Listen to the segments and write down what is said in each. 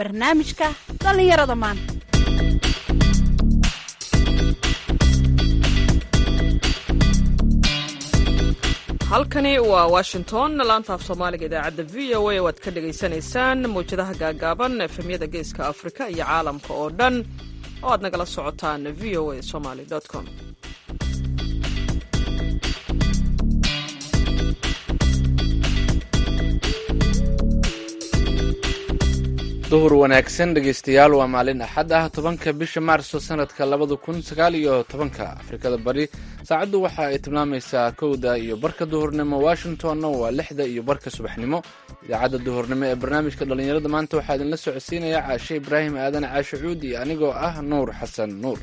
barnaamijka dhallinyarada maanta halkani waa washington laanta af soomaaliga idaacadda v o a waad ka dhagaysanaysaan mawjadaha gaagaaban efemyada geeska afrika iyo caalamka oo dhan oo aad nagala socotaan v o a somaly com duhur wanaagsan dhegaystayaal waa maalin axad ah tobanka bisha maarso sanadka labada kun sagaal iyo tobanka afrikada bari saacaddu waxa ay tilmaamaysaa kowda iyo barka duhurnimo washingtonna waa lixda iyo barka subaxnimo idaacadda duhurnimo ee barnaamijka dhallinyarada maanta waxaa idinla socodsiinaya caashe ibraahim aadan caashe cuud iyo anigoo ah nuur xasan nuur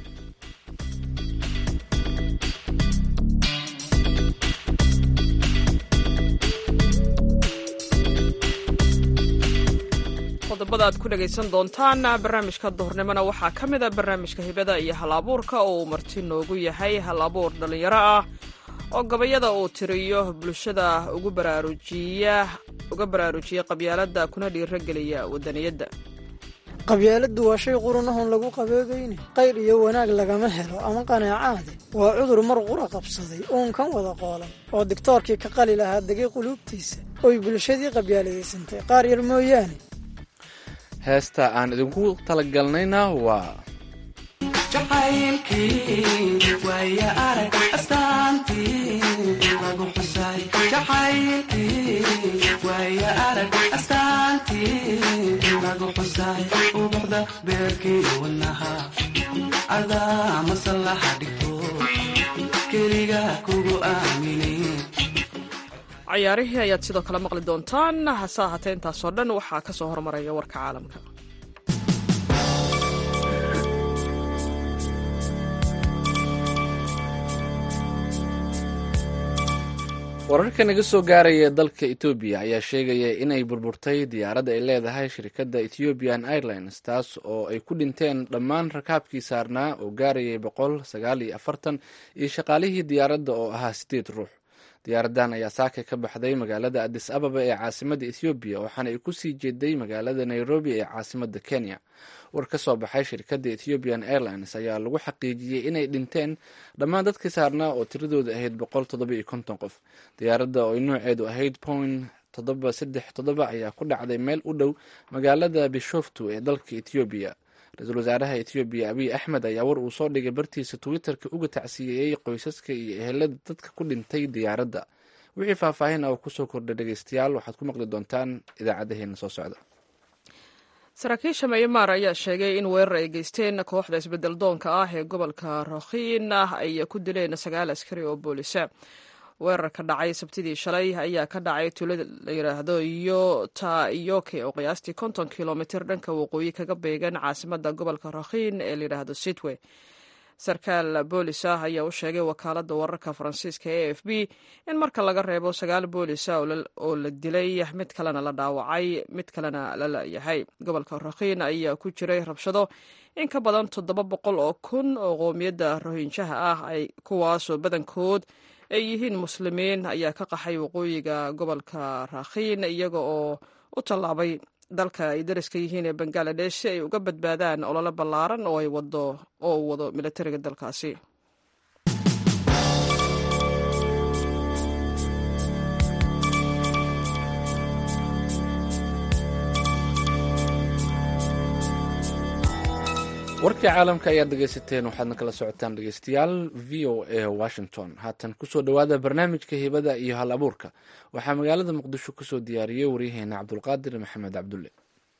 qodobada aad ku dhagaysan doontaan barnaamijka duhurnimona waxaa ka mid a barnaamijka hibada iyo hal abuurka oo uu marti noogu yahay hal abuur dhallinyaro ah oo gabayada uu tiriyo bulshada ugu baraarujiya uga baraarujiya qabyaaladda kuna dhiirageliya wadaniyadda qabyaaladdu waa shay qurunahun lagu qaboobayne qayr iyo wanaag lagama helo ama qanaacaade waa cudur mar qura qabsaday uunkan wada qoolan oo digtoorkii ka qali lahaa degay quluubtiisa oy bulshadii qabyaaladaysantay qaar yar mooyaane heesta aan idinku talagalnayna waa cayaarihii ayaad sidoo kale maqli doontaan hase ahaatee intaasoo dhan waxaa ka soo hormaraya warka caalamka wararka naga soo gaaraya dalka etoobiya ayaa sheegaya inay burburtay diyaaradda ay leedahay shirkadda ethiopian airlines taas oo ay ku dhinteen dhammaan rakaabkii saarnaa oo gaarayay boqol sagaal iyo afartan iyo shaqaalihii diyaaradda oo ahaa sideed ruux diyaaradan ayaa saaka ka baxday magaalada adis ababa ee caasimada ethoobiya waxaana ay kusii jeeday magaalada nairobi ee caasimada kenya war ka soo baxay shirkadda ethiopian airlines ayaa lagu xaqiijiyey inay dhinteen dhammaan dadkii saarnaa oo tiradooda ahayd boqol toddoba iyo konton qof diyaaradda oo ay nooceedu ahayd point toddoba saddex toddoba ayaa ku dhacday meel u dhow magaalada bishoftu ee dalka ethoobiya ra-iisul wasaaraha ethoobiya abiy axmed ayaa war uu soo dhigay bartiisa twitterka uga tacsiyeeyey qoysaska iyo ehelada dadka ku dhintay diyaaradda wixii faahfaahin ah oo kusoo kordhay dhegeystayaal waxaad ku maqli doontaan idaacadaheena soo socda saraakiisha mayamaar ayaa sheegay in weerar ay geysteen kooxda isbedel doonka ah ee gobolka rakhiin ay ku dileen sagaal askari oo boolisa weerarka dhacay sabtidii shalay ayaa ka dhacay tuulo la yidhaahdo yotayoke oo qiyaastii konton kilomitir dhanka waqooyi kaga beegan caasimada gobolka rakhiin ee layidhaahdo sitwe sarkaal boolis ah ayaa u sheegay wakaalada wararka faransiiska e f b in marka laga reebo sagaal boolisa oo la dilay mid kalena la dhaawacay mid kalena la layahay gobolka rakhiin ayaa ku jiray rabshado in ka badan toddoba boqol oo kun oo qoomiyadda rohinjaha ah ay kuwaasoo badankood ay yihiin muslimiin ayaa ka qaxay waqooyiga gobolka rakhiin iyaga oo u tallaabay dalka ay dariska yihiin ee bangaladesh si ay uga badbaadaan olole ballaaran oo ay wado oo uu wado militariga dalkaasi warkii caalamka ayaad dhegaysateen waxaadna kala socotaan dhegeystayaal v o a washington haatan kusoo dhowaada barnaamijka hibada iyo hal abuurka waxaa magaalada muqdisho kusoo diyaariyey waryaheena cabdulqaadir maxamed cabdulle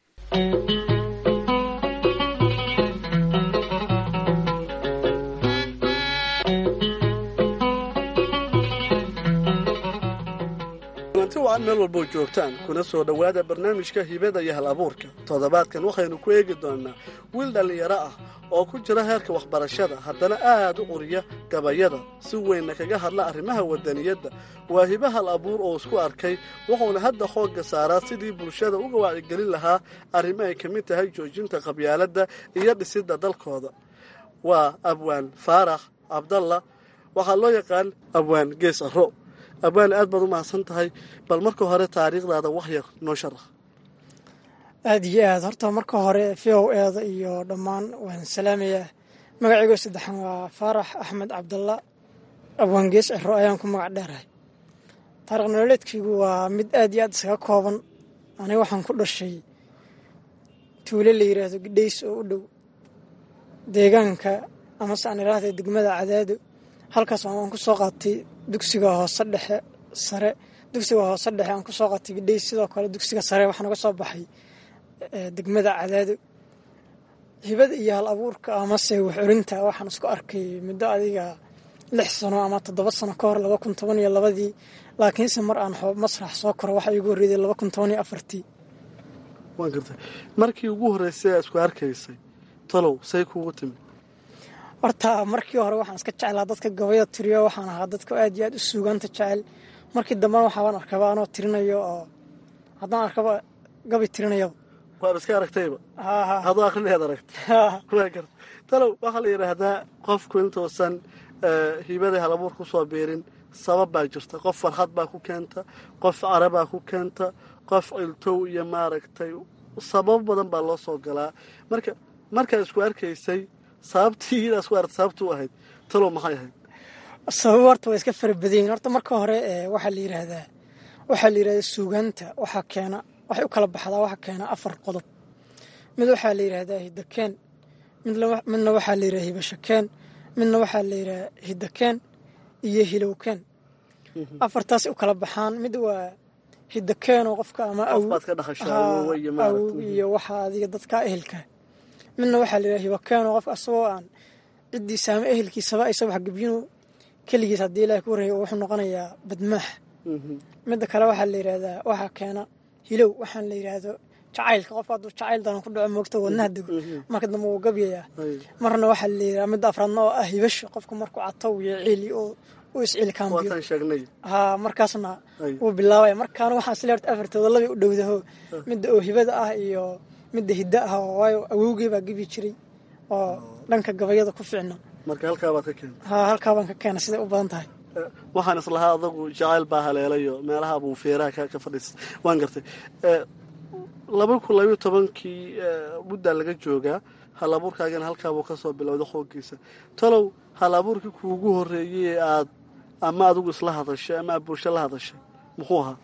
waad meel walboo joogtaan kuna soo dhowaada barnaamijka hibada iyo hal abuurka toddobaadkan waxaynu ku eegi doonnaa wiil dhallinyaro ah oo ku jira heerka waxbarashada haddana aad u quriya gabayada si weynna kaga hadla arrimaha wadaniyadda waa hibe hal abuur oo isku arkay wuxuuna hadda xoogga saaraa sidii bulshada uga wacyigelin lahaa arrimo ay ka mid tahay joojinta qabyaaladda iyo dhisidda dalkooda waa abwaan faarax cabdalla waxaa loo yaqaan abwaan gees arro abwaan aad baad u mahadsan tahay bal marka hore taariikhdaada wax yar noo sharax aada iyo aad horta marka hore v o eeda iyo dhammaan waan salaamayaa magacaygo saddexan waa faarax axmed cabdalla abwaangees ciro ayaan ku magac dheerahay taariikh nololeedkaygu waa mid aad iyo aad isaga kooban aniga waxaan ku dhashay tuulo la yidhaahdo gidhays oo u dhow deegaanka amase aan idhaahda degmada cadaado halkaas waan ku soo qaatay dugsiga hoose dhexe sare dugsiga hoose dhexe aan ku soo qaatay gidhays sidoo kale dugsiga sare waxaan uga soo baxay degmada cadaado hibada iyo hal abuurka amase wax orinta waxaan isku arkay muddo adiga lix sano ama toddoba sano ka hor laba kun toban iyo labadii laakiinse mar aan xoob masrax soo koro waxaa iigu horreeday laba kun toban iyo afartii waan gartay markii ugu horreysay aa isku arkaysay talow say kuugu timi horta markii hore waxaan iska jeclaa dadka gabayda tiriyo waxaan ahaa dadka aad iyo aad u suugaanta jecel markii dambena waxaabaan arkaba anoo tirinayo oo haddaan arkaba gabay tirinayaba waad iska aragtayba haha adoo akrinayaad aragtay waa garta talow waxaa la yidhaahdaa qofku intuusan hibada halabuur ku soo biirin sabab baa jirta qof farxad baa ku keenta qof carabaa ku keenta qof ciltow iyo maaragtay sababo badan baa loo soo galaa marka markaad isku arkaysay sababtii inaad isku aragtay sababtuu ahayd talow maxay ahayd sabab horta waa iska fara badan yihin horta marka hore waxaa la yidhaahdaa waxaa la yidhahdaa suugaanta waxaa keena waxay u kala baxdaa waxaa keena afar qodob mid waxaa la yidhaahdaa hidakeen midna waxaa la yidhahdaa hibashakeen midna waxaa la yidhahaa hidakeen iyo hilowkeen afartaasay u kala baxaan mid waa hidakeenoo qofka ama qof baad ka dhaqashaa awowa iyo maaragtay iyo waxa adiga dadka ehelka midna waxaa la yidhaha hibakeenoo qofka asagoo aan ciddiisa ama ehelkiisaba aysa wax gebyinu keligiis haddii ilaah ku warreeya wuxuu noqonayaa badmaax midda kale waxaa la yidhaahdaa waxaa keena hilow waxaan la yidhaahdo jacaylka qofka hadduu jacayl daran ku dhaco moogta wadnaha dego marka dambe wuu gabyayaa marna waxaa la yidhaha midda afraadna oo ah hibasha qofka markuu catow iyo ciili oo u isciilkaambiyo waataan sheegnay haa markaasna wuu bilaabaya markaana waxaan isle horta afartooda labay u dhowdaho midda oo hibada ah iyo midda hidda ah oo waayo awowgey baa gebi jiray oo dhanka gabayada ku fiicna marka halkaa baad ka keentay haa halkaa baan ka keena siday u badan tahay waxaan islahaa adagu jacayl baa haleelayo meelaha buu feeraha ka fadhiistay waan gartay laba kun labayo tobankii muddaa laga joogaa hal abuurkaagana halkaabuu ka soo bilowda xooggiisa talow hal abuurkii kuugu horreeyey ee aad ama adigu isla hadashay ama aad bulsho la hadashay muxuu ahaa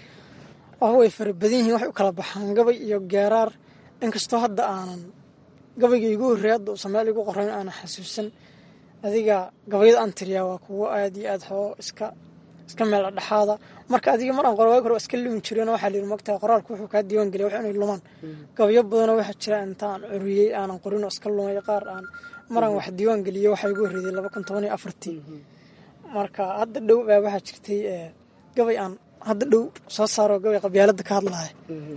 wax way fara badan yihiin waxay u kala baxaan gabay iyo geeraar inkastoo hadda aanan gabayga igu horreey hadda uusan meel igu qorayn aanan xasuusan adiga gabayada aan tiriyaa waa kuwo aad iyo aad xoo iska iska meel dhexaada marka adiga mar aan qoro waagi hore waa iska lumi jireen waxaa layidhi mogtahay qoraalku wuxuu kaa diiwaan geliya wax inay lumaan gabayo badanoo waxaa jira intaan curiyey aanan qorin oo iska lumay qaar aan maraan wax diiwaan geliyey waxaa igu horreeyay laba kun toban iyo afartii marka hadda dhow baa waxaa jirtay gabay aan hadda dhow soo saaro gabay qabyaaladda ka hadlaya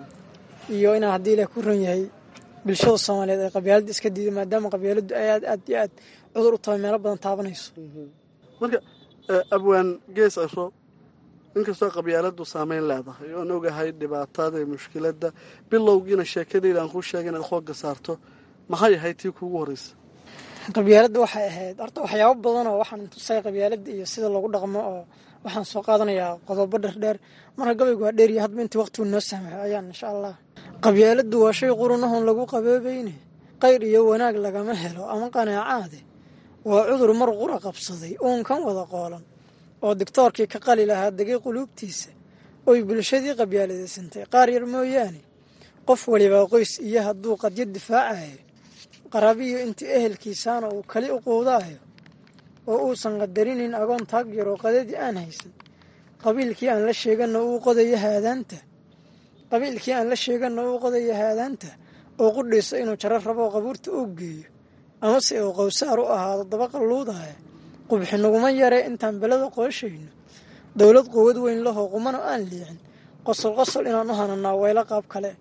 iyo inaan haddii ilaah ku ron yahay bulshada soomaaliyeed ay qabyaaladda iska diiday maadaama qabyaaladdu ay aad aad iyo aad cudur u tahay meelo badan taabanayso marka abwaan gees aro inkastoo qabyaaladdu saameyn leedahay oon ogahay dhibaatada iyo mushkiladda bilowgiina sheekadayda aan kuu sheegay inaad xoogga saarto maxay ahayd tii kuugu horreysa qabyaaladda waxay ahayd horta waxyaabo badanoo waxaan tusay qabyaaladda iyo sida loogu dhaqmo oo waxaan soo qaadanayaa qodobo dherdheer marka gabaygu waa dheeriya hadba intii waqtigu noo saamaxo ayaan insha allah qabyaaladdu waa shay qurunahun lagu qaboobayne qayr iyo wanaag lagama helo ama qanaacaade waa cudur mar qura qabsaday uun kan wada qoolan oo digtoorkii ka qali lahaa degay quluubtiisa oy bulshadii qabyaaladaysantay qaar yar mooyaane qof walibaa qoys iyo hadduu qadyo difaacayo qaraabiyo intii ehelkiisaana uu kali u quudaayo oo uusan qadarinin agoon taag yaroo qadadii aan haysan qabiilkii aan la sheeganna uu qodayo haadaanta qabiilkii aan la sheeganna uu qodayo haadaanta oo qudhayso inuu jaro rabo qabuurta uu geeyo amase uu qowsaar u ahaado daba qalluudaya qubxi naguma yaree intaan belada qooshayno dowlad quwad weyn lahoo qumano aan liicin qosol qosol inaan u hananaa weylo qaab kale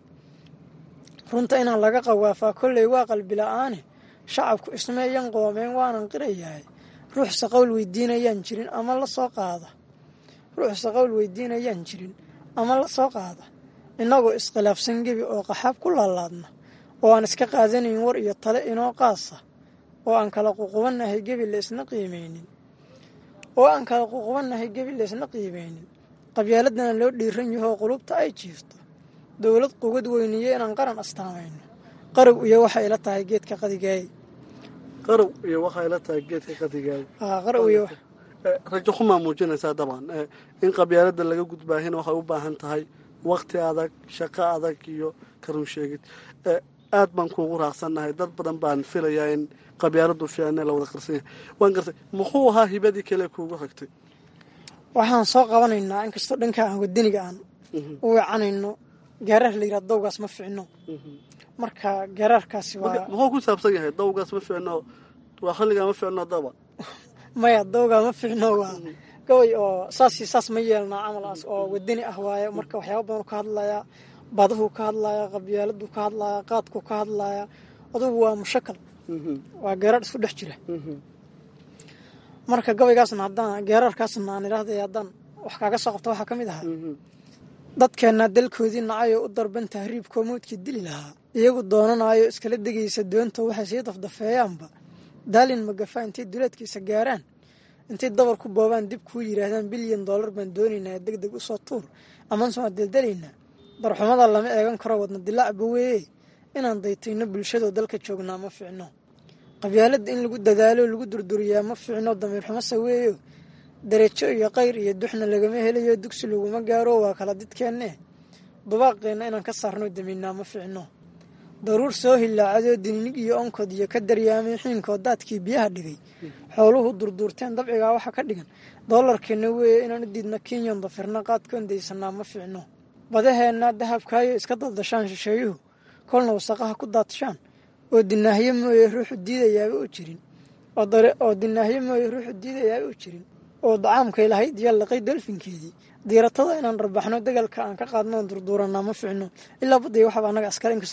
runta inaan laga qawaafaa kolley waa qalbila'aane shacabku ismeeyan qoomeen waanan qirayahay ruuxse qowl weydiinayaan jirin ama la soo qaada ruuxse qowl weydiinayaan jirin ama la soo qaada innagoo iskhilaafsan gebi oo qaxaab ku laalaadna oo aan iska qaadanayn war iyo tale inoo qaasa oo aan kala ququbannahay gebi laysna qiimeynin oo aan kala ququbannahay gebi laysna qiimeynin qabyaaladana loo dhiiran yahoo qulubta ay jiifto dowlad qugad weyniye inaan qaran astaamayno qarow iyo waxay ila tahay geedka qadigaay qarow iyo waxay la tahay geedka qadigaayo qarow iyo rajo xumaa muujinaysaa dabcan in qabyaalada laga gudbaahina waxay u baahan tahay wakti adag shaqo adag iyo karun sheegid aad baan kuugu raacsannahay dad badan baan filayaa in qabyaaladu fiicne la wada qarsan yahay waan gartay muxuu ahaa hibadii kale kuugu xigtay waxaan soo qabanaynaa inkastoo dhanka aan wadaniga aan u weecanayno gaaraar la yidhahdo dawgaas ma ficno marka gaaraarkaasi waa muxuu ku saabsan yahay dawgaas ma ficno waa xilligaa ma ficno daba maya dawgaa ma ficno waa gabay oo saas iyo saas ma yeelnaa camalaas oo wadani ah waaye marka waxyaaba badan ka hadlayaa badahuu ka hadlayaa qabyaaladuu ka hadlayaa qaadkuu ka hadlayaa adugu waa mushakal waa geeraar isku dhex jira marka gabaygaasna haddaan geeraarkaasna aan idhaahday haddaan wax kaaga soo qabta waxaa ka mid ahaa dadkeenna dalkoodii nacayoo u darban tahriibkoo mawdkii dili lahaa iyagu doonanayo iskala degaysa doonto waxay sii dafdafeeyaanba daalin magafa intay duleedkiisa gaaraan intay dabar ku boobaan dib kuu yidhaahdaan bilyan dollar baan doonaynaa deg deg usoo tuur amanse waan deldelaynaa darxumada lama eegan karo wadna dilaacba weeye inaan daytayno bulshadoo dalka joognaa ma fiicno qabyaaladda in lagu dadaalo lagu durduriyaa ma fiicno damiir xumase weeyo dareejo iyo qayr iyo duxna lagama helayo dugsi laguma gaaro waa kala didkeenne dubaaqeenna inaan ka saarno daminnaa ma fiicno daruur soo hilaacadoo dininig iyo onkod iyo ka daryaamay xiinkood daadkii biyaha dhigay xooluhu durduurteen dabcigaa waxa ka dhigan doolarkeenna weeye inaan u diidno kenyan dafirna qaadkoon daysanaa ma fiicno badaheenna dahabkaayo iska daldashaan shisheeyuhu kolna wasaqaha ku daadshaan oo dinaahyo mooye ruuxu diidayaaba u jirin oo dinaahyo mooye ruuxu diidayaaba u jirin oo dacaamkay lahayd iyo laqay dolfinkeedii diiratada inaan rabaxno degalka aan ka qaadno oon durduuranaa ma ficno ilaa badday waxaba anaga askale inkastoo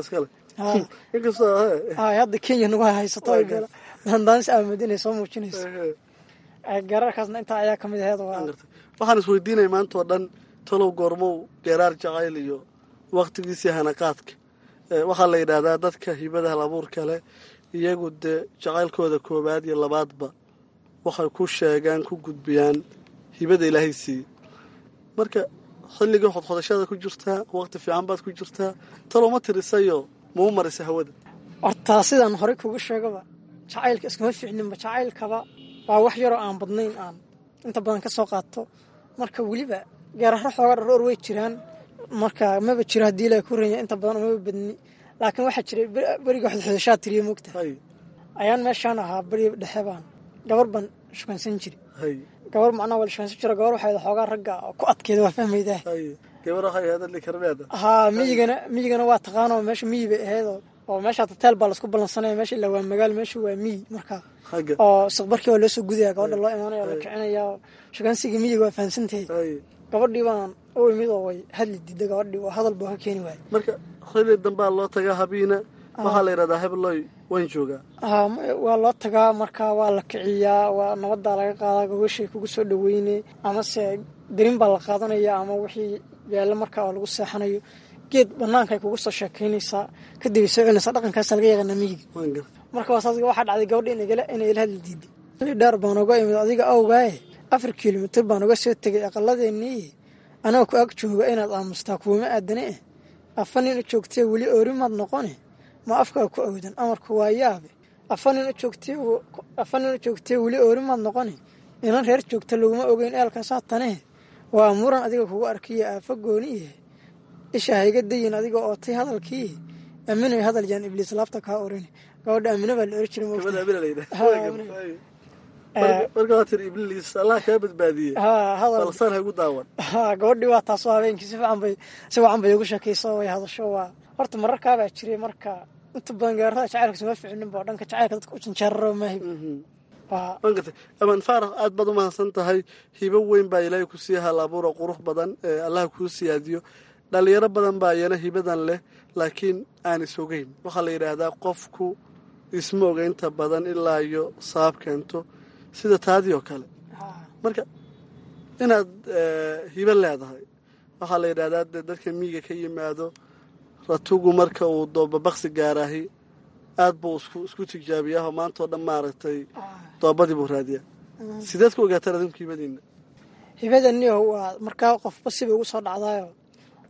hadda hadda kenya nagu haysato dandaanis aamad inay soo muujinayso geeraarkaasna intaa ayaa ka mid aheed waxaan isweydiinaya maanta oo dhan talow goormow geeraar jacayl iyo waktigiisii hanaqaadka waxaa la yidhaahdaa dadka hibada halabuur kale iyagu dee jacaylkooda koowaad iyo labaadba waxay ku sheegaan ku gudbiyaan hibada ilaahay siiyey marka xilligii xodxodashada ku jirtaa waqti fiican baad ku jirtaa talow ma tirisayo mau marisa hawada hortaa sidaan horey kugu sheegaba jacaylka iskuma fiicninba jacaylkaba waa wax yaroo aan badnayn aan inta badan ka soo qaato marka weliba geeraro xooga dharoor way jiraan marka maba jiro haddii ilaa ku ranya inta badan maba badni laakiin waxaa jiray beriga xodxodashaa tiriya mogta ayaan meeshaan ahaa beri dhexe baan gabar baan shukansan jiri gabar macnaa waa la shukansan jiro gabar waxay xoogaa ragga ku adkeeda waa fahmaydaa gabar waxay ahayd adli karmeeda haa miyigana miyigana waa taqaanoo meesha miyi bay ahayd oo meesha hotel baa laisku ballansanaya meesha ilaa waa magaalo meesha waa miyi marka oo saqbarkii waa loo soo gudaya gabadha loo imaanaya la kicinaya shukansigii miyiga waa fahansantahay gabadhii baan u imid oo way hadli diida gabadhii oo hadal buu ka keeni waayay marka xilli dambaa loo tagaa habiina waxaa la yidhahdaa hebloy waan joogaa haa waa loo tagaa marka waa la kiciyaa waa nabadaa laga qaadaa gogoshay kugu soo dhaweyne amase darin baa la qaadanaya ama wixii yaalla markaa oo lagu seexanayo geed banaankaay kugu soo sheekaynaysaa kadib ay soo celinaysaa dhaqankaasa laga yaqaanaa miyiga marka waasaas waxaa dhacday gabadha inay ila hadli diiday dheer baan uga imid adiga awgaaye afar kilomitir baan uga soo tegay aqaladeennii anoo ku ag jooga inaad aamustaa kuwama aadane eh afa nin u joogtee weli oorimaad noqone ma afkaa ku awdan amarku waa yaabe afa nin u joogtee weli oorimaad noqone inan reer joogta laguma ogeyn eelka saataneh waa muran adiga kugu arkiya aafa gooniye isha hayga dayin adiga ootay hadalkii aminay hadal yaan ibliis laabta kaa orin gabadha amine baa la ori jiray marka waa tiri ibliis allah kaa badbaadiyey balsaan hagu daawan gabadhii waa taasoo habeenkii si fiican bay si wacan bay ugu sheekayso way hadasho waa horta mararkaabaa jiray marka inta badan gaarada jacaylka suma ficninba oo dhanka jacaylka dadka u janjeeraro maahib waan gartay amaan faarax aad baad u mahadsan tahay hibo weyn baa ilaahay ku sii hal abuuro qurux badan ee allah kuu siyaadiyo dhalinyaro badan baa iyana hibadan leh laakiin aan is ogeyn waxaa la yidhaahdaa qofku isma oga inta badan ilaa iyo saab keento sida taadii oo kale marka inaad hibo leedahay waxaa la yidhahdaa dee dadka miyiga ka yimaado ratugu marka uu doobabaqsi gaaraahi aad buu isku tijaabiyaao maantao dhan maaragtay doobadii buu raadiyaa sideed ku ogaataan adinku hibadiina hibadaniyo waa markaa qofba siba ugu soo dhacdaayo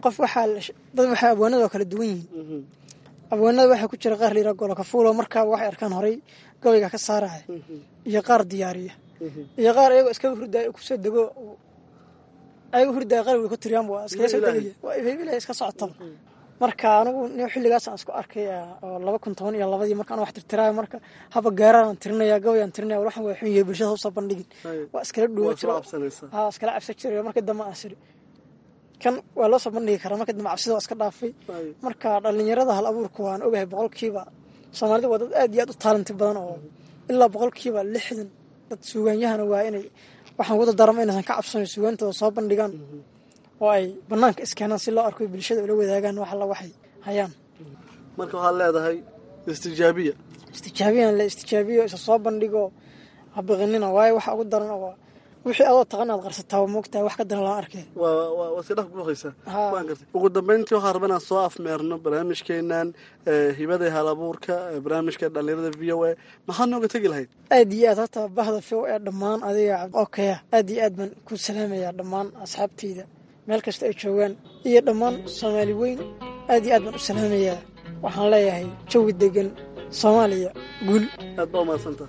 qof waxaa dad waxay abwaanada oo kala duwan yihiin abwaanada waxaa ku jira qaar layidhaha golokafuulo markaaba waxay arkaan horay gabayga ka saaraya iyo qaar diyaariya iyo qaar iyagoo iskaga hurdaya kusoo dego ayaga hurdaya qalbiga ku tiriyaan waa iskaga soo degaya waa ifaybilaya iska socotaba marka anigu nin xilligaasaan isku arkay oo laba kun toban iyo labadii markaan wax tirtiraayo marka haba gaaraan tirinaya gabayaan tirinaya waxaan waa xun yahay bulshada usoo bandhigin waa iskala dhuwa jiro haa iskala cabsan jiray markii dambe aan siri kan waa loo soo bandhigi karaa markii dambe cabsida waa iska dhaafay marka dhallinyarada hal abuurka waan ogahay boqolkiiba soomaalida waa dad aad iyo aad u taalanti badan oo ilaa boqolkiiba lixdan dad suugaanyahana waa inay waxaan wada darama inaysan ka cabsanayo suugaantooda soo bandhigaan oo ay banaanka iskeenaan si loo arko bulshada ula wadaagaan wax alla waxay hayaan marka waxaad leedahay istijaabiya istijaabiyan la istijaabiyo isa soo bandhigo habiqinina waayo waxa ugu daran oo wixii adoo taqan aad qarsataa waa moogtahay wax ka daran lama arkay waa iska dhaf kuuqaysaa waan gartay ugu dambeyntii waxaan rabaa inaan soo afmeerno barnaamijkeenan hibada hal abuurka barnaamijka dhallinyarada v o a maxaad nooga tegi lahayd aad iyo aad horta bahda v o a dhammaan adiga okaya aad iyo aad baan ku salaamayaa dhammaan asxaabteyda meel kasta ay joogaan iyo dhammaan soomaali weyn aad iyo aad baan u salaamayaa waxaan leeyahay jawi degan soomaaliya guul aad baa umahadsanta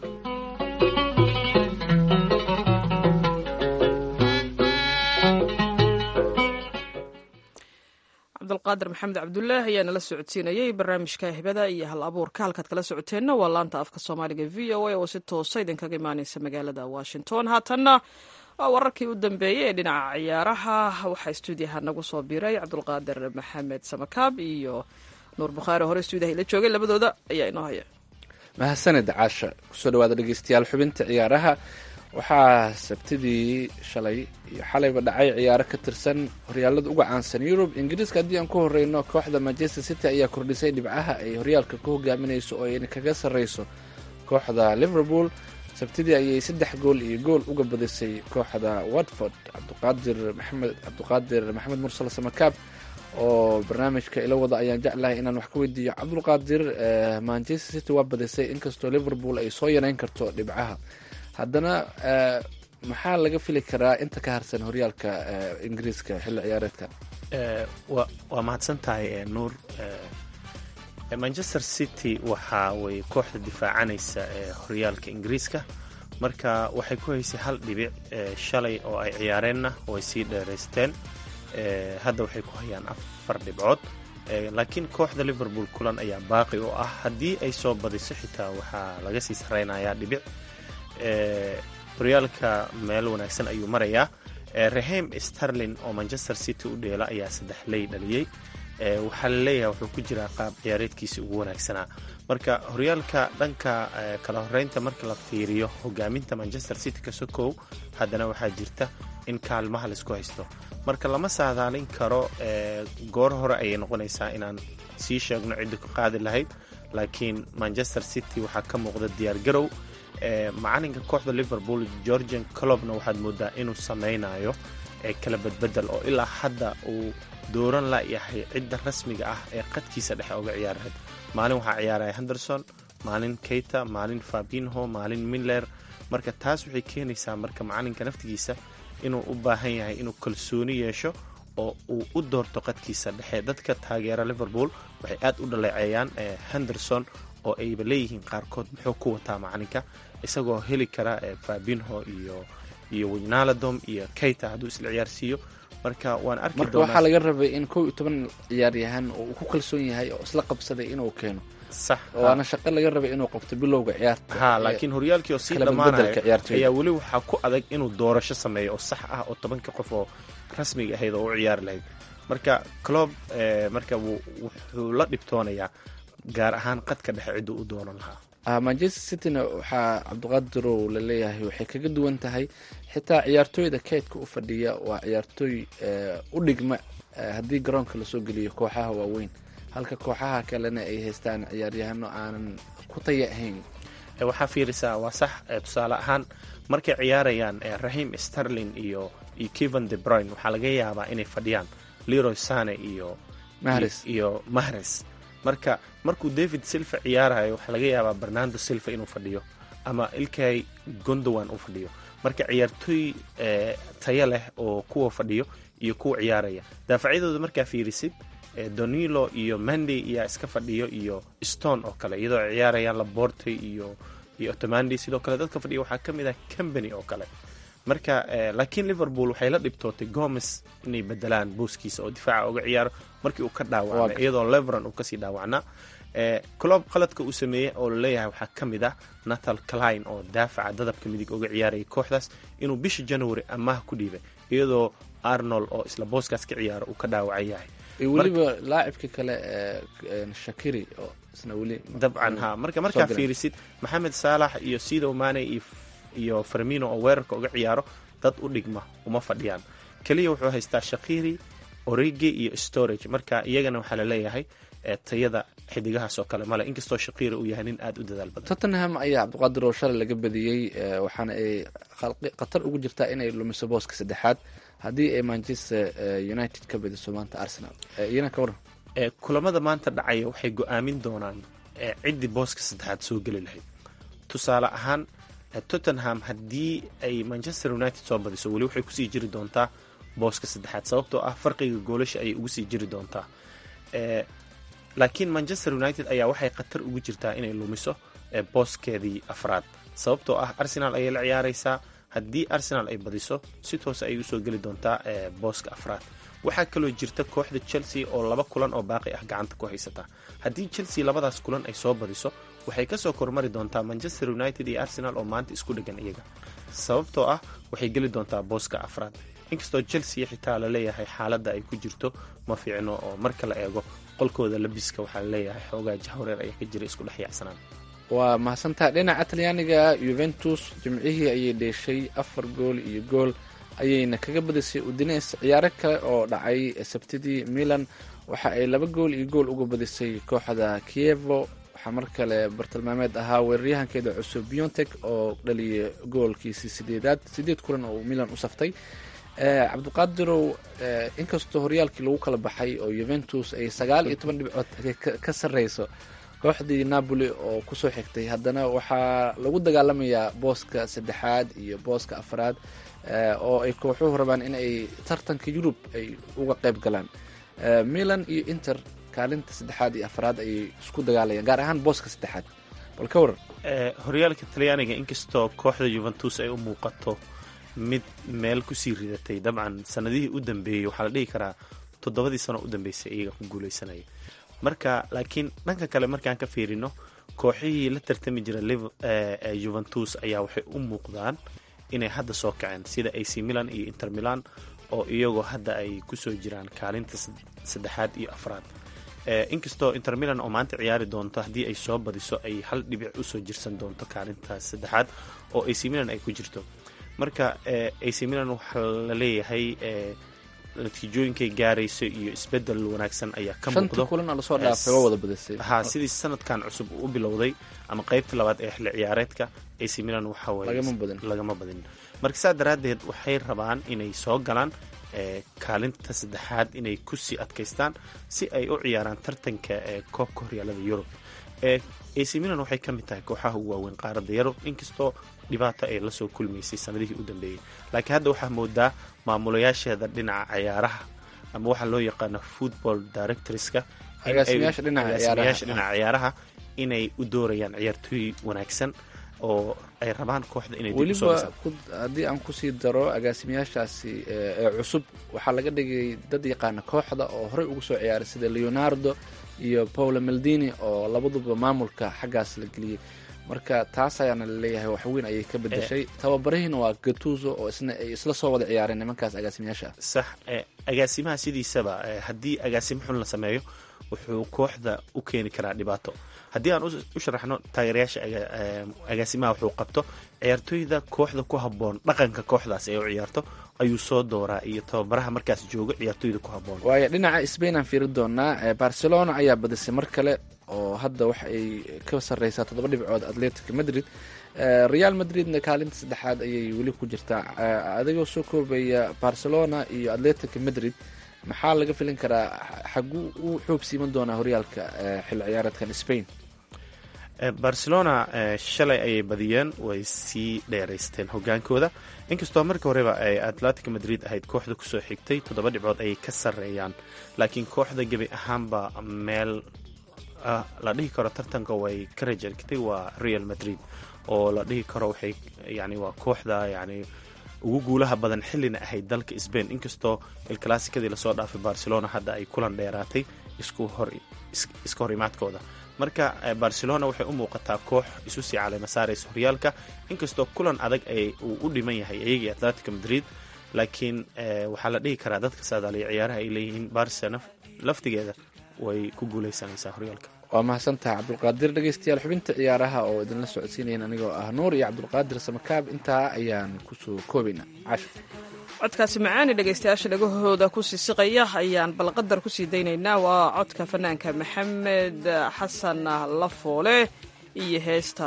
cabdulqaadir maxamed cabdulaah ayaa nala socodsiinayay barnaamijka hibada iyo hal abuurka halkaad kala socoteenna waa laanta afka soomaaliga v o a oo si toosa idinkaga imaaneysa magaalada washington haatanna waa wararkii u dambeeyey ee dhinaca ciyaaraha waxaa stuudiyaha nagu soo biiray cabdulqaadir maxamed samakaab iyo nuur bukhaari hore stuudiyaha ila joogay labadooda ayaa inoo haya mahadsanid caasha kusoo dhawaada dhegeystayaal xubinta ciyaaraha waxaa sabtidii shalay iyo xalayba dhacay ciyaaro ka tirsan horyaalada uga caansan yurub ingiriiska haddii aan ku horeyno kooxda manchester city ayaa kordhisay dhibcaha ay horyaalka ku hogaaminayso oo ayna kaga sarreyso kooxda liverpool sabtidii ayay saddex gool iyo gool uga badisay kooxda watford cabdiqaadir maxamed cabdiqaadir maxamed mursal samakaab oo barnaamijka ila wada ayaan jeclahay inaan wax ka weydiiyo cabdulqaadir manchester city waa badisay inkastoo liverpool ay soo yareyn karto dhibcaha haddana maxaa laga fili karaa inta ka harsan horyaalka ingiriiska xilli ciyaareedka waa mahadsan tahay nuur manchester city waxa way kooxda difaacanaysa horyaalka ingiriiska marka waxay ku haysay hal dhibic shalay oo ay ciyaareenna way sii dheeraysteen hadda waxay ku hayaan afar dhibcood laakiin kooxda liverpool kulan ayaa baaqi oo ah haddii ay soo badiso xitaa waxaa laga sii sarreynayaa dhibic horyaalka meel wanaagsan ayuu marayaa raheim starlin oo manchester city u dheela ayaa saddex ley dhaliyey waxaa la leeyahay wuxuu ku jiraa qaab ciyaareedkiisa ugu wanaagsanaa marka horyaalka dhanka kala horeynta marka la fiiriyo hogaaminta manchester city ka sokow haddana waxaa jirta in kaalmaha laisku haysto marka lama saadaalin karo goor hore ayay noqonaysaa inaan sii sheegno cidda ku qaadi lahayd laakiin manchester city waxaa ka muuqda diyaargarow macalinka kooxda liverpool georgian colobna waxaad moodaa inuu samaynayo kala badbedel oo ilaa hadda uu dooran layahay cidda rasmiga ah ee qadkiisa dhexe oga ciyaarahayd maalin waxaa ciyaaraya henderson maalin keita maalin fabinho maalin miller marka taas waxay keenaysaa marka macalinka naftigiisa inuu u baahan yahay inuu kalsooni yeesho oo uu u doorto qadkiisa dhexe dadka taageera liverpool waxay aad u dhaleeceeyaan henderson oo ayba leeyihiin qaarkood muxuu ku wataa macalinka isagoo heli kara fabinho iyo iyo wijnaladom iyo keita hadduu isla ciyaarsiiyo marka waan arki marka waxaa laga rabay in kow iyo toban ciyaaryahan oo uu ku kalsoon yahay oo isla qabsaday inuu keeno sax waana shaqo laga rabay inuu qabto bilowga ciyaarta ha laakiin horyaalkii oo sii dhammaanaya ayaa weli waxaa ku adag inuu doorasho sameeyo oo sax ah oo tobanka qof oo rasmiga ahayd oo u ciyaari lahayd marka clob marka wuxuu la dhibtoonayaa gaar ahaan qadka dhexe cidduu u doonan lahaa manchester cityna waxaa cabdiqaadirow la leeyahay waxay kaga duwan tahay xitaa ciyaartooyda keydka u fadhiya waa ciyaartooy u dhigma haddii garoonka lasoo geliyo kooxaha waaweyn halka kooxaha kalena ay haystaan ciyaaryahano aanan ku taya ahayn waxaa fiirisaa waa sax tusaale ahaan markay ciyaarayaan rahim starlin iyo iyo kevan de bruyne waxaa laga yaabaa inay fadhiyaan leroy sane iyo iyo mahres marka markuu david silva ciyaarayo waxaa laga yaabaa bernando silva inuu fadhiyo ama ilkay gondowan uu fadhiyo marka ciyaartooy tayo leh oo kuwa fadhiyo iyo kuwa ciyaaraya daafacyadooda markaa fiirisid donilo iyo mandy iyaa iska fadhiyo iyo stone oo kale iyadoo ay ciyaarayaan laborte iyo iyo otomandi sidoo kale dadka fadhiya waxaa ka mid ah company oo kale marka laakiin liverpool waxay la dhibtootay gomes inay bedelaan booskiisa oo difaaca uga ciyaaro markii uu ka dhaawacmay iyadoo leveron uu kasii dhaawacnaa clob qaladka uu sameeyey oo laleeyahay waxaa ka mid ah natal cline oo daafaca dadabka midig uga ciyaarayay kooxdaas inuu bisha january amaah ku dhiibay iyadoo arnold oo isla booskaas ka ciyaaro uu ka dhaawacan yahay weliba laacibka kale shakiri oo isna weli dabcan ha marka markaa fiirisid maxamed saalax iyo sidow mane iyo farmino oo weerarka uga ciyaaro dad u dhigma uma fadhiyaan keliya wuxuu haystaa shakiri origi iyo storage marka iyagana waxaa laleeyahay tayada xidigahaas oo kale male inkastoo shakiri uu yahay nin aada u dadaal badan tottenham ayaa cabdiqaadir oo shalay laga badiyey waxaana ay khatar ugu jirtaa inay lumiso booska saddexaad haddii ay manchester united ka badiso maanta arsenal iyana ka waran kulamada maanta dhacaya waxay go-aamin doonaan ciddii booska saddexaad soo geli lahayd tusaale ahaan tottenham haddii ay manchester united soo badiso weli waxay kusii jiri doontaa booska saddexaad sababtoo ah farqiga goolasha ayay ugu sii jiri doontaa laakiin manchester united ayaa waxay khatar ugu jirtaa inay lumiso booskeedii afraad sababtoo ah arsenal ayay la ciyaaraysaa haddii arsenal ay badiso si toose ayay usoo geli doontaa booska afraad waxaa kaloo jirta kooxda chelsea oo laba kulan oo baaqi ah gacanta ku haysata haddii chelsea labadaas kulan ay soo badiso waxay kasoo kormari doontaa manchester united iyo arsenal oo maanta isku dhegan iyaga sababtoo ah waxay geli doontaa booska afraad inkastoo chelsea xitaa laleeyahay xaaladda ay ku jirto ma fiicno oo marka la eego qolkooda labiska waxaa laleeyahay xoogaa jahwareer ayaa ka jira isku dhex yaacsanaan waa mahadsantaha dhinaca talyaaniga yuventus jimcihii ayay dheeshay afar gool iyo gool ayayna kaga badisay udines ciyaaro kale oo dhacay sabtidii milan waxa ay laba gool iyo gool uga badisay kooxda kievo waxaa mar kale bartilmaameed ahaa weeraryahankeeda cusub biontek oo dhaliyay goolkiisii sideedaad sideed kulan oo milan u saftay cabdiqaadirow inkastoo horyaalkii lagu kala baxay oo yuventus ay sagaal iyo toban dhibcood ka sarreyso kooxdii napoli oo kusoo xigtay haddana waxaa lagu dagaalamayaa booska saddexaad iyo booska afraad oo ay kooxuhu rabaan in ay tartanka yurub ay uga qayb galaan milan iyo inter kaalinta saddexaad iyo afraad ayay isku dagaalayaan gaar ahaan booska saddexaad bal ka waran horyaalka talyaaniga inkastoo kooxda yuventus ay u muuqato mid meel kusii ridatay dabcan sanadihii u dambeeyey waxaa la dhihi karaa toddobadii sano u dambeysay iyaga ku guuleysanaya marka laakiin dhanka kale markaan ka fiirino kooxihii la tartami jira juventus ayaa waxay u muuqdaan inay hadda soo kaceen sida ac milan iyo inter milan oo iyagoo hadda ay kusoo jiraan kaalinta saddexaad iyo afraad inkastoo inter milan oo maanta ciyaari doonto haddii ay soo badiso ay hal dhibic usoo jirsan doonto kaalintaas saddexaad oo ac milan ay ku jirto marka ac milan waxaa la leeyahay natiijooyinkay gaarayso iyo isbedel wanaagsan ayaa ka muuqdo ha sidii sanadkan cusub u bilowday ama qeybta labaad ee xilli ciyaareedka ac milan waxalagama badin marka saa daraaddeed waxay rabaan inay soo galaan kaalinta saddexaad inay kusii adkaystaan si ay u ciyaaraan tartanka ee koobka horyaalada yurub ac milan waxay ka mid tahay kooxaha ugu waaweyn qaaradda yurub inkastoo dhibaato ay lasoo kulmaysay sanadihii u dambeeyey laakiin hadda waxaa moodaa maamulayaasheeda dhinaca ciyaaraha ama waxaa loo yaqaano football directorska agaasimayaasha dhinaca dhinaca ciyaaraha inay u doorayaan ciyaartooy wanaagsan oo ay rabaan kooxda inay weliba haddii aan kusii daro agaasimayaashaasi ee cusub waxaa laga dhigay dad yaqaana kooxda oo horey ugu soo ciyaaray sida leonardo iyo paolo maldini oo labaduba maamulka xaggaas la geliyey marka taas ayaana laleeyahay waxweyn ayay ka bedeshay tababarihiina waa gatuso oo isna ay isla soo wada ciyaareen nimankaas agaasimayaasha ah sax agaasimaha sidiisaba haddii agaasimo xun la sameeyo wuxuu kooxda u keeni karaa dhibaato haddii aan u sharaxno taageerayaasha agaasimaha wuxuu qabto ciyaartooyda kooxda ku habboon dhaqanka kooxdaas ee u ciyaarto ayuu soo dooraa iyo tababaraha markaas jooga ciyaartooyda ku habboon waayo dhinaca sbain aan fiiri doonaa barcelona ayaa badisay mar kale oo hadda waxa ay ka sarreysaa toddoba dhibcood atletic madrid real madridna kaalinta saddexaad ayay weli ku jirtaa adigoo soo koobaya barcelona iyo atletic madrid maxaa laga filin karaa xaguu u xoog siiman doonaa horyaalka xilli ciyaareedkan spain barcelona shalay ayay badiyeen way sii dheeraysteen hogaankooda inkastoo markii horeba ay atletic madrid ahayd kooxda kusoo xigtay toddoba dhibcood ayay ka sarreeyaan laakiin kooxda gebi ahaanba meel la dhihi karo tartanka way ka rajargtay waa real madrid oo la dhihi karo waxay yani waa kooxda yani ugu guulaha badan xillina ahayd dalka sbain inkastoo ilclassikadii lasoo dhaafay barcelona hadda ay kulan dheeraatay isku hor iska hor imaadkooda marka barcelona waxay u muuqataa koox isu sii caleema saaraysa horyaalka inkastoo kulan adag ay uu u dhiman yahay iyagii atletico madrid laakiin waxaa la dhihi karaa dadka saadaaliya ciyaaraha ay leeyihiin barca laftigeeda way ku guuleysanaysaa horyaalka waa mahadsantaha cabdulqaadir dhegeystayaal xubinta ciyaaraha oo idinla socodsiinayn anigoo ah nuur iyo cabdulqaadir samakaab intaa ayaan kusoo koobaynaa casho codkaasi macaani dhegaystayaasha dhagahooda ku siisiqaya ayaan balqadar kusii daynaynaa waa codka fanaanka maxamed xasan lafoole iyo heesta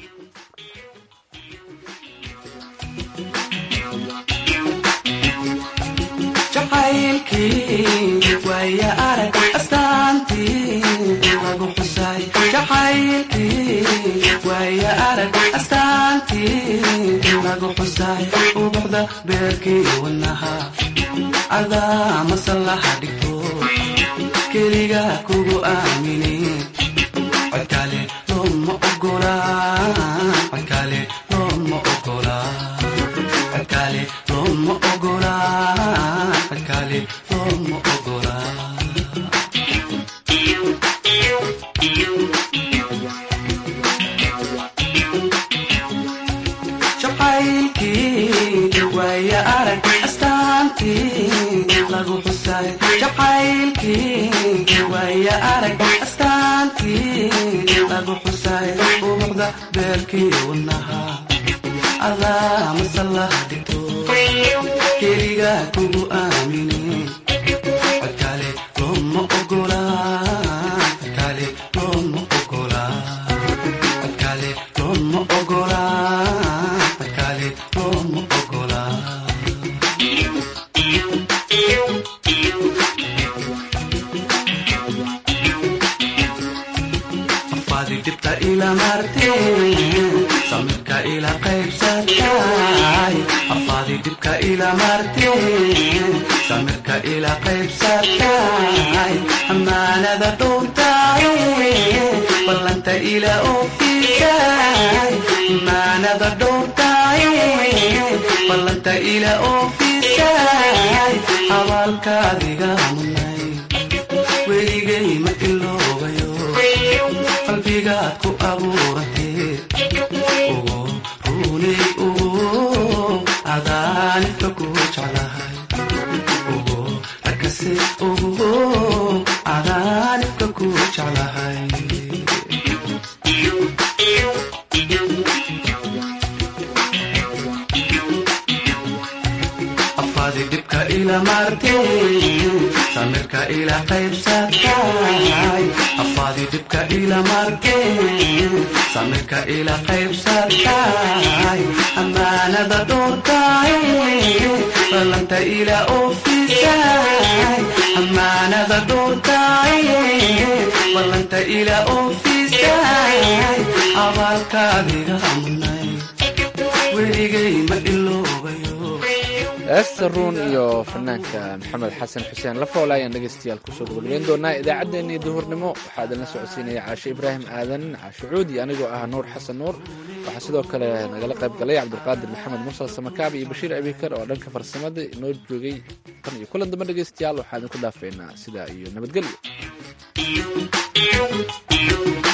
jacaylkii waaya arag astaantii lagu xusay jacaylkii waaya arag astaantii lagu xusay ubuxda beerkii wadnaha adaa masallaha dhigto keliga kugu aamini codkale looma ogola codkale looma ogola codkale looma ogola codkale looma ogola jacaylkii waaya arag astaantii lagu xusay jacaylkii waaya arag astaantii lagu xusay ubuxda beerkii wadnaha adaa masallaha dhigto keliga kugu aamini codkale looma ogola codkale looma ogola codkale looma ogola codkale looma ogola afaadi dibta ila marteen samirka ila qaybsatay afaadi dibka ila marteen samirka ila qaybsatay amaanada dhowrtay ballanta ila oofisay amaanada dhowrtay ballanta ila oofisay abaalkaadiga munay weligay ma iloobayo qalbigaad ku abuuratee ugu runay ugu adaanibka ku jeclahay ugu arkase ugu adaanibka ku jeclahay afaadi dhibka ila marteen samirka ila qaybsatay afaadi dhibka ila marteen samirka ila qaybsatay amaanada dhowrtay ballanta ila oofisay amaanada dhowrtay ballanta ila oofisay abaalkaadiga munay weligay ma iloobayo heesta ruun iyo fanaanka maxamed xasan xuseen lafoole ayaan dhegaystayaal kusoo gabagabeyn doonaa idaacaddeenii duhurnimo waxaa idinla socodsiinaya caashe ibraahim aadan caashe cuudi anigoo ah nuur xasan nuur waxaa sidoo kale nagala qayb galay cabdulqaadir maxamed mursal samakaab iyo bashiir abikar oo dhanka farsamada inoo joogay tan iyo kulan dambe dhegaystayaal waxaa idinku dhaafeynaa sidaa iyo nabadgelyo